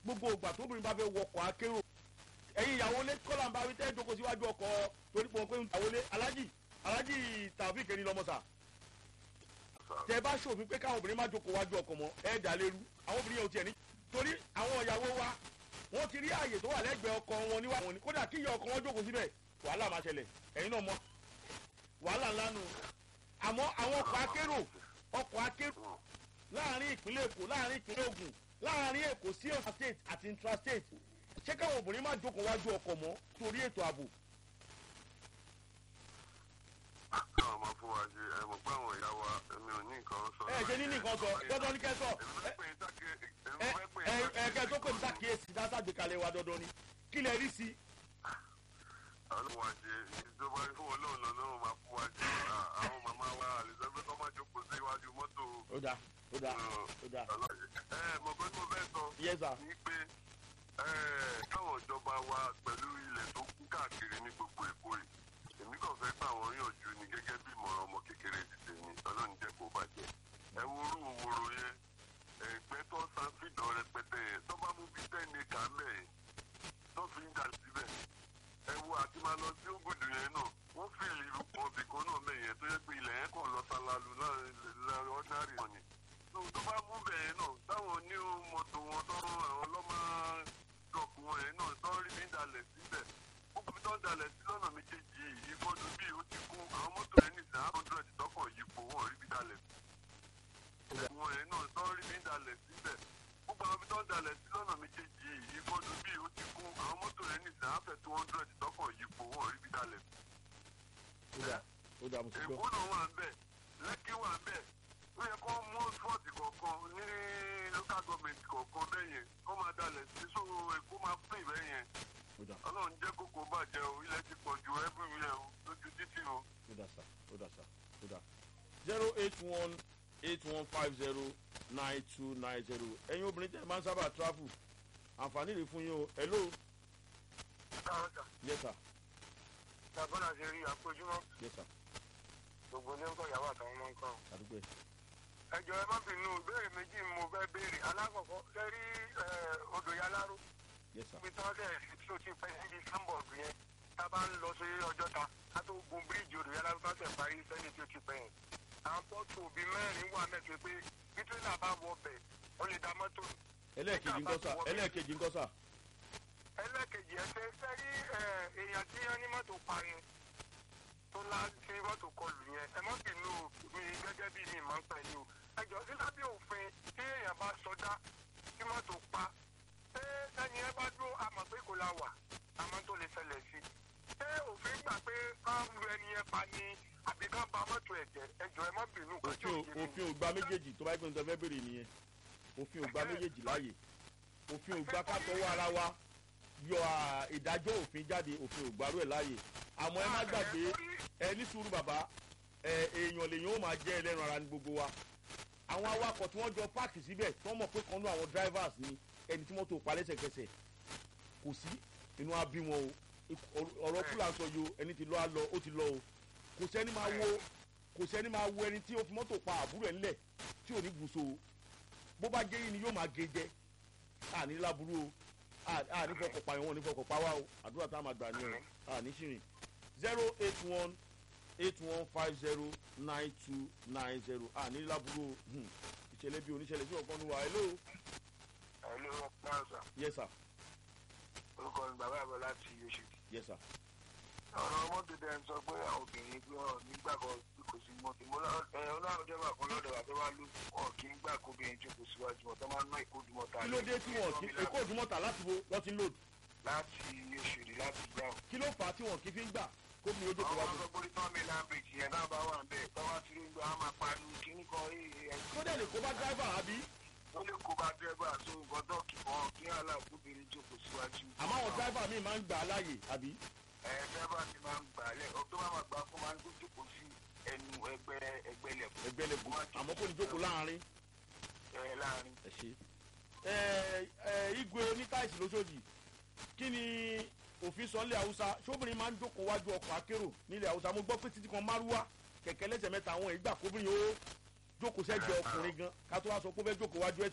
gbogbo ìgbà tóbìnrin bá fẹ́ wọkọ̀ akérò ẹ̀yin ìyàwó lé kọ́là ń bá wí tẹ́ jókòó síwájú ọkọ̀ torí pé wọ́n pé ìyàwó lé alájì alájì tàbí kẹ́ni lọ́mọ́sà tẹ bá ṣòfin pé káwọn obìnrin má jókòó wájú ọkọ̀ mọ́ ẹ̀ dà lérú àwọn obìnrin yẹn ò tiẹ̀ ní torí àwọn ìyàwó wa wọ́n ti rí ààyè tó wà lẹ́gbẹ̀ẹ́ ọkọ̀ wọn níwá wọn ni kódà kí ìyá ọkọ̀ wọn jókòó síbẹ̀ wàhálà máa ṣẹlẹ̀ ẹ̀yin náà mọ̀ wàhálà ńlá nù àmọ́ àwọn ọkọ̀ akérò ọkọ̀ akérò láàrin ìpínlẹ̀ èkó láàrin ìpínlẹ̀ ògùn láàrin èkó sí ọ̀sán state àti intrastate ṣé káwọn obìnrin má jókòó wájú ọkọ̀ mọ́ torí ètò ààbò. káwọn máa fún wa ṣe ẹ mọ̀ pé àwọn ìyá wa èmi ò ní nǹkan sọ. ẹ ṣe ní nìkan sọ dandan ní kẹ́ sọ ẹ ẹ ẹ kẹ́ tó pè ní sàkíyèsí dáṣà gbékalẹ̀ wa dandan ni kí lẹ rí sí. àwọn wa ṣe ìjọba fún ọlọ́run lọ́nà wọn máa fún wa ṣe àwọn màmá wa àlùsọ́gbẹ́ kọ́ máa jókòó sí iwájú mọ́tò. ó dà ó dà ó dà. ẹ mọ̀ pé mo fẹ́ sọ Yes, sir. ní pé káwọn ìjọba wa pẹ̀lú ilẹ̀ tó kú káàkiri ní gbogbo èkó yìí èmi kàn fẹ́ gbà wọ́n yànjú ni gẹ́gẹ́ bí ìmọ̀ràn ọmọ kékeré ti tèmi ọlọ́run jẹ́ kó bàjẹ́ ẹ wo orú òwòrò yẹn ẹgbẹ́ tó san fìdán rẹpẹtẹ yẹn tó bá mú bíi tẹ́ni kà mẹ́ẹ̀ tó fi ń jà síbẹ̀ ẹ wo àti máa lọ sí ògùdù yẹn náà wọ́n fi ìlú ọ̀bì kan náà mẹ́yẹn tó yẹ pé ilẹ̀ yẹn kàn lọ salalu láàrin ordinary money tó tó bá mú bẹ̀yẹn náà táwọn ní mọ́tò wọn tó àwọn ọlọ́mọ dọ̀kù wọn yẹn náà tó rí mi dalẹ̀ síbẹ̀ gbogbo mi tó ń dalẹ̀ sí lọ́nà méjèèjì yìí ìfọdù bíi ó ti kún àwọn mọ́tò yẹn nìsín one hundred tọkàn yípo wọn rí mi dalẹ̀ sí wọn yẹn náà tó rí mi dalẹ̀ síbẹ̀ gbogbo àwọn mi tó ń dalẹ̀ sí lọ́nà méjèèjì yìí ìfọdù bíi ó ti kún àwọn mọ́tò yẹn nìsín afẹ́ two hundred tọkàn yípo wọn rí mi dalẹ̀ sí ó dà ó dà mo ti gbọ́. èkó náà wà ń bẹ̀ lẹ́kí wà ń bẹ̀ ó yẹ kó mú spọ́ọ̀tì kọ̀ọ̀kan ní local government kọ̀ọ̀kan bẹ́ẹ̀ yẹn kó máa dalẹ̀ sí so èkó máa pín bẹ́ẹ̀ yẹn ó dà ọlọ́run jẹ́ kókó bàjẹ́ o ilẹ̀ ti pọ̀ ju everywhere o lójú títì o. ó dà sá ó dà sá ó dà. zero eight one eight one five zero nine two nine zero ẹ̀yin obìnrin tẹ̀ máa ń sábà travel àǹfààní rẹ̀ fún yín o hello yes sir tàbọ̀nà ṣe rí àpéjúmọ́ yes sir gbogbo ilé ń kọ́ ìyàwó àtàwọn ọmọ nǹkan. àdúgbò ẹ̀ ẹjọ́ ẹ má bínú ìbéèrè méjì mo fẹ́ béèrè alákọ̀ọ́kọ́ ṣe rí odò yaláró yes sir ibi tí wọ́n tẹ̀ tó ti pẹ́ níbi sambọ̀d yẹn tá a bá ń lọ sí ọjọ́ta ká tó gun bíríìjì odò yaláró tó tẹ̀ parí sẹ́yìn tí ó ti pẹ́ yẹn. àwọn pọ́ọ̀tù òbí mẹ́rin wà mẹ́tò pé bí tírélà bá wọ ọbẹ̀ ó lè da mọ́tò. ẹlẹ́ẹ̀kejì ńkọ́ sà ẹlẹ́ẹ̀kejì ńkọ́ sà ẹlẹ́ẹ̀kejì ẹ ṣe ṣe rí èèyàn tí wọ́n ní mọ́tò pa yẹn tó lá tí mọ́tò kọlù yẹn ẹ má bínú mi gẹ́gẹ́ bí mi máa ń pẹ̀ ní o ẹjọ́ sí lábẹ́ òfin tí èèyàn bá sọdá tí mọ́tò pa ṣé ẹni ẹ bá dúró àmọ̀ pé kò la wà àmọ́ tó lè ṣẹlẹ̀ sí ṣé òfin gbà pé ká lu ẹni yẹn pa ni àbí ká ba mọ́tò ẹ̀ jẹ́ ẹjọ́ ẹ má bínú kó tí ò òfin ò- yé mi. òfin ò gba méjèèjì tó bá yẹ pé nítorí fẹ́ bèrè nìyẹn òfin ò gba méjèèjì láàyè òfin ò gba ká tọwọ́ ara wa yọ à, ìdájọ́ òfin jáde òfin ò gbarú ẹ̀ láàyè àmọ́ ẹ má gbàgbé ẹ ní sùúrù bàbá ẹ èèyàn lèyàn ó máa jẹ́ ẹlẹ́ran ara ní gbogbo wa àwọn awakọ̀ tí wọ́n jọ páàkì síbẹ̀ tí wọ́n mọ̀ pé kan nú àwọn drivers ni ẹni tí mọ́tò pa lẹ́sẹ̀kẹsẹ̀ kò sí inú á bí wọn o ọ̀rọ̀ fúlà sọ yìí o ẹni tí lọ́ á lọ ó ti lọ o kò sẹ́ni máa wo kò sẹ́ni máa wo ẹni tí ó fi mọ́tò pa àbúrò ẹ̀ ńlẹ̀ tí ò ní gùsò o bó bá gé yín ni yóò máa gé jẹ àní láburú o à- àní fọkọ̀ pa ìwọ̀n ní fọkọ̀ pa wá o àdúrà tá a máa gbà ní o àní ṣìrìn zero eight one eight one five zero nine two nine zero àní láburú o Hmm. ìṣẹ̀lẹ̀ bí oníṣẹ̀lẹ̀ sí ọ̀kan ní wa hello ẹ ló ń pa ọ̀sà yes sir orúkọ mi bàbá àbọ̀ láti oṣù yes sir ọ̀rọ̀ mọ́tò dẹ̀ ń sọ pé àwọn obìnrin gbé ọ̀ nígbà kan tí kò sí mọ́tò mo lọ ẹ ọlọ́run jẹ́ bàkan lọ́dọ̀ wa tó bá lù ọ̀ kí ń gbà kó obìnrin tó kò síwájú wọn tó máa ń ná ìkójú mọ́tò kí ló dé tí wọn kí èkó òdùmọ̀tà láti wo wọ́n ti ń lòdì láti oṣòdì láti gbà ọ̀. kí ló fà á tí wọn kì í fi ń gbà kó mi ojú kò àwọn wá ọmọ gbọ́dọ̀ tán mi lámbèjì yẹn náà bá wà ń bẹ̀ tọ́wọ́ tí ló ń gbà á máa pariwo kíní kan ẹ̀ kó dẹ̀ lè kó bá driver àbí ó lè kó bá dẹ́gbà tó gbọ́dọ̀ kí wọ́n kí aláàbòbìnrin jókòó síwájú. àmọ́ àwọn driver míì máa ń gbà á láàyè àbí ẹ dẹ́gbà ti máa ń gbà á lẹ̀ ọ́ tó bá máa gbà á fún máa ń jókòó sí ẹnu ẹgbẹ́ ẹgbẹ́ lẹ̀kọ́ ẹgbẹ́lẹ́kùn àmọ́ kò ní jókòó láàrin ẹ láàrin. ẹ ṣe. ẹ ẹ igwe onítáìsì lóṣòdì kí ni òfin sọ nílẹ̀ haúsá ṣóbìnrin máa ń jókòó wájú ọkọ̀ akérò nílẹ̀ haúsá mo gbọ́ pé títí kan márúwá kẹ̀kẹ́ lẹ́sẹ̀ mẹ́ta àwọn ìgbà kóbìnrin ó jókòó sẹ́gbẹ̀ẹ́ ọkùnrin gan ká tó wá sọ pé ó fẹ́ jókòó wájú ẹ̀